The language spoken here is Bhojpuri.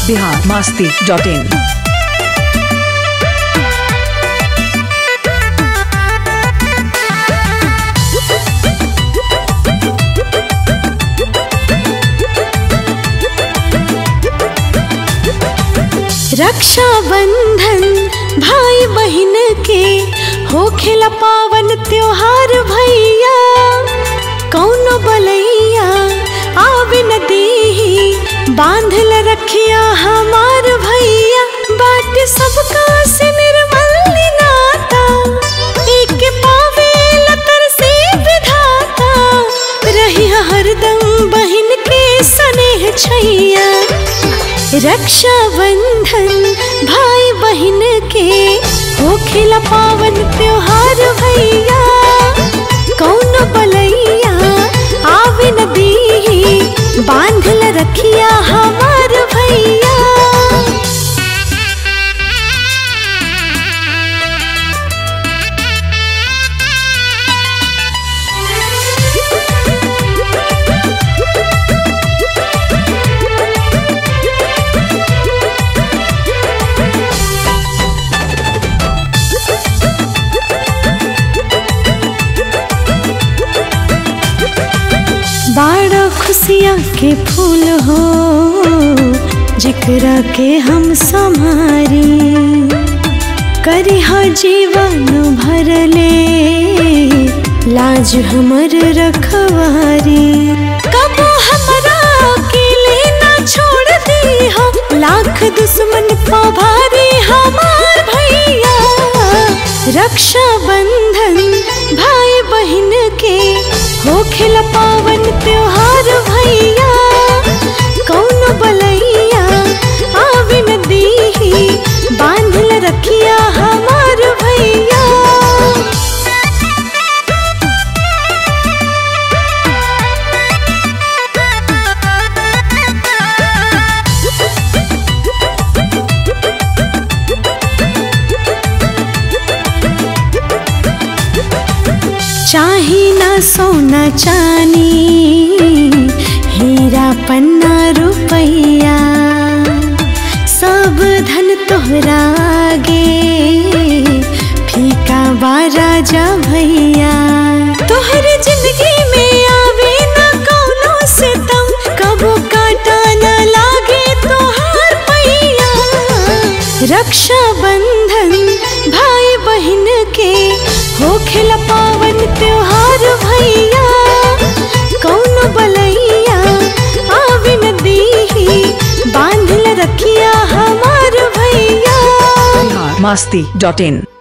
बिहार मास्ती डॉट इन रक्षा बंधन भाई बहन के हो खेला पावन त्योहार भैया कौनो बलैया आवे न देही बांधल रखिया हमार भैया बाट सबका से निर्मल नाता एक पावे लतर से विधाता रही हरदम बहन के स्नेह छैया रक्षा बंधन भाई बहन के हो खिला पावन त्योहार भैया कौन बलैया आवे न दीही बांधल रखिया हमार भैया बाड़ा खुशियाँ के फूल हो जिकरा के हम संहारी करी हो जीवन भरले लाज हमर रखवारी कबो हमरा अकेले ना छोड़ दी हो लाख दुश्मन पभारी हमार भैया रक्षा बंधन भाई बहन के हो खिला पावन त्योहार भैया कौन बलैया आवे न दीही बांधल रखिया हमार भैया चाही ना सोना चानी हीरा पन्ना रुपैया सब धन तोहरा आगे फीका बा राजा भैया तोहर जिंदगी में आवे ना कौनो से तम कबो काटा न लागे तोहार पैया रक्षा बंधन भाई बहन के हो खिला पावन त्योहार भैया कौन बलैया आवे न दीही बांधल रखिया हमार भैया बिहार मास्ती डॉट इन